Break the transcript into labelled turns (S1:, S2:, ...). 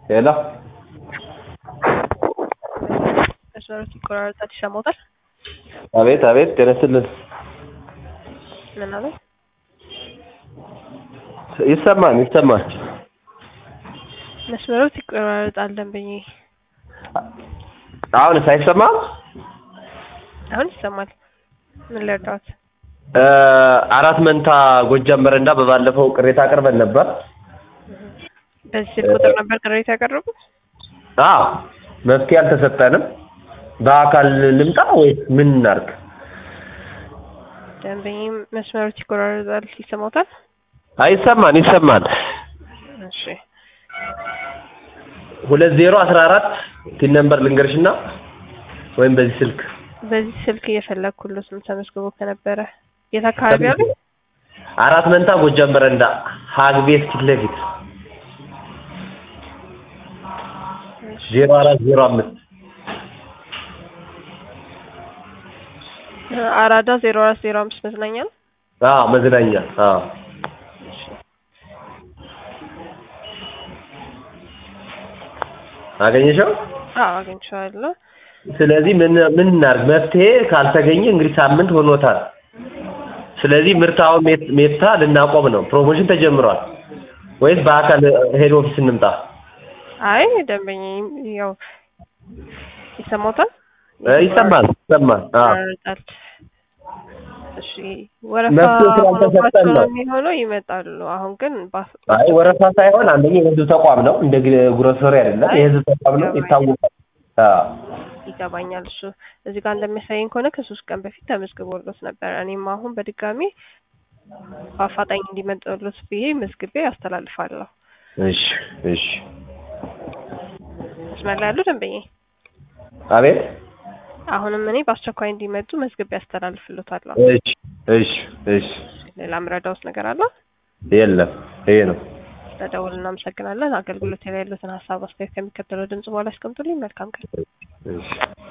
S1: ሄሎ
S2: መስመሮች ይቆራረጣል፣ ይሰማዎታል?
S1: አቤት አቤት ጤና ይስጥልን
S2: ምን አለ?
S1: ይሰማል ይሰማል
S2: መስመሮች ይቆራረጣል ደንበኛዬ።
S1: አሁንስ አይሰማም
S2: አሁን ይሰማል። ምን ልርዳዎት?
S1: እ አራት መንታ ጎጃም በረንዳ በባለፈው ቅሬታ አቅርበን ነበር
S2: በዚህ ስልክ ቁጥር ነበር ቅሬታ ያቀረቡት?
S1: አዎ መፍትሄ አልተሰጠንም በአካል ልምጣ ወይስ ምን እናድርግ
S2: ደንበኛዬ መስመሮች ይቆራረጣል፣ ይሰማዎታል?
S1: አይሰማን ይሰማል
S2: እሺ
S1: ሁለት ዜሮ አስራ አራት ቲን ነምበር ልንገርሽና ወይም በዚህ ስልክ
S2: በዚህ ስልክ እየፈለግኩሎት ነው ተመዝግቦ ከነበረ የት አካባቢ አሉ?
S1: አራት መንታ ጎጃም በረንዳ ሀግ ቤት ፊት ለፊት ዜሮ አራት ዜሮ አምስት
S2: አራዳ ዜሮ አራት ዜሮ አምስት መዝናኛ ነው።
S1: አዎ መዝናኛ አዎ አገኘሽው
S2: አዎ አግኝቼዋለሁ።
S1: ስለዚህ ምን ምን እናድርግ መፍትሄ ካልተገኘ እንግዲህ ሳምንት ሆኖታል ስለዚህ ምርት አሁን ሜት- ሜታ ልናቆም ነው ፕሮሞሽን ተጀምሯል ወይስ በአካል ሄድ ኦፊስ እንምጣ
S2: አይ ደንበኛዬ ያው ይሰማዎታል?
S1: እ ይሰማል ይሰማል አዎ
S2: ይቆራረጣል። እሺ ወረፋ
S1: መፍትሄ ስላልተሰጠን ነው።
S2: ሆኖባቸው የሚሆነው ይመጣሉ። አሁን ግን ባፍ-
S1: አይ ወረፋ ሳይሆን አንደኛ የህዝብ ተቋም ነው እንደ ግል- ግሮሰሪ አይደለም
S2: አይ
S1: የህዝብ ተቋም ነው ይታወቃል አዎ
S2: ይገባኛል። እሱ እዚህ ጋር እንደሚያሳየኝ ከሆነ ከሶስት ቀን በፊት ተመዝግቦሎት ነበር። እኔም አሁን በድጋሚ በአፋጣኝ እንዲመጣሎት ብዬ መዝግቤ አስተላልፋለሁ።
S1: እሺ እሺ
S2: መስመር ላይ ያሉ ደንበኛዬ
S1: አቤት
S2: አሁንም እኔ በአስቸኳይ እንዲመጡ መዝግቤ አስተላልፍሎታለሁ።
S1: እሺ እሺ እሺ
S2: ሌላ ምረዳውስ ነገር አለ?
S1: የለም ይሄ ነው
S2: ስለደውል እናመሰግናለን። አገልግሎት ላይ ያሉትን ሀሳብ አስተያየት ከሚከተለው ድምጽ በኋላ ያስቀምጡልኝ። መልካም ቀን።
S1: እሺ